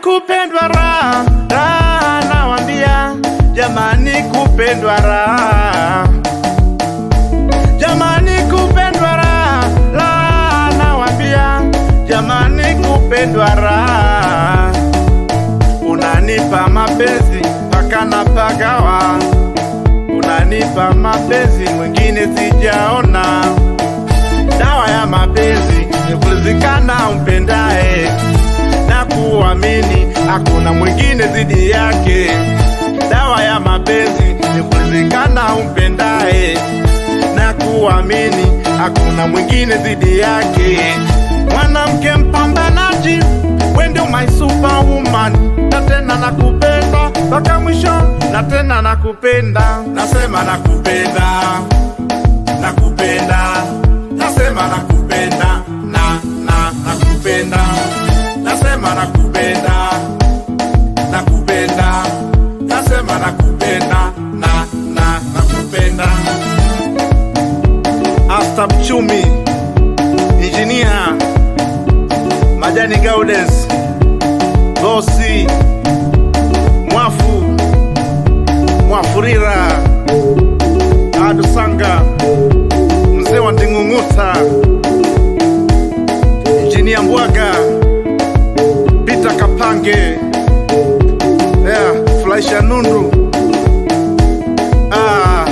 kupendwa raha raha, nawambia jamani, kupendwa raha jamani, kupendwa raha raha, nawambia jamani, kupendwa raha. Unanipa mapenzi mpaka napagawa, unanipa mapenzi mwingine sijaona. Dawa ya mapenzi ni kulizikana umpendae na kuamini hakuna mwingine zidi yake. Dawa ya mapenzi ni kulizikana umpendae na kuamini hakuna mwingine zidi yake. Mwanamke mpambanaji, we ndio my superwoman, na tena nakupenda mpaka mwisho, na tena nakupenda, nasema nakupenda, nakupenda, nasema nakupenda, na na nakupenda, nasema nakupenda, nakupenda, nasema nakupenda, na na nakupenda. Asta Mchumi, Injinia Majani Gaudes, Bosi Mwafu Mwafurira, Adu Sanga, Mzee wa Nding'ung'uta, Injinia Mbwaga, Pita Kapange, yeah, Flaisha Nundu ah.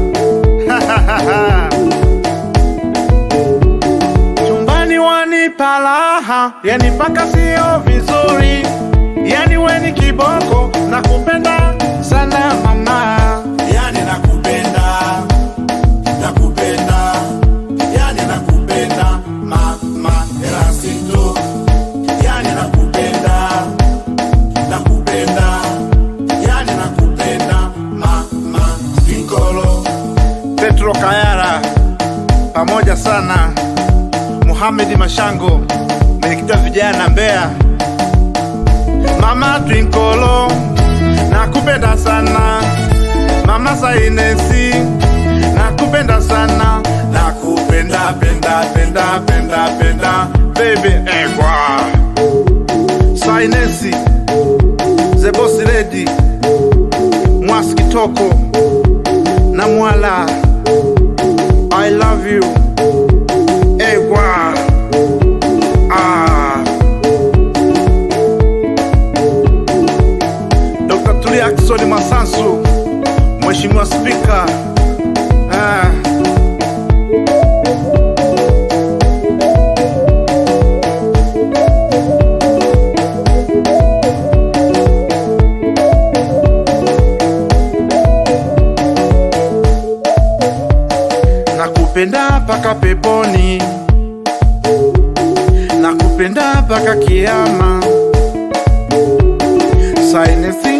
Chumbani wanipa raha, yani mpaka sio vizuri, yani weni kiboko, nakupenda sana mama, yani nakupenda, nakupenda, yani nakupenda mama Erasito, yani nakupenda, nakupenda, yani nakupenda mama Vikolo, Petro Kayara pamoja sana Muhamedi Mashango, mwenyekiti wa vijana Mbeya, mama Twinkolo, nakupenda sana mama Sainesi, nakupenda sana, nakupenda penda penda penda penda baby egwa Sainesi, the boss lady, Mwasi Kitoko na Mwala, I love you egwa ah. Dr. Tulia Ackson Masansu, Mheshimiwa Spika ah. Nakupenda paka peponi, nakupenda paka kiama. Sainesi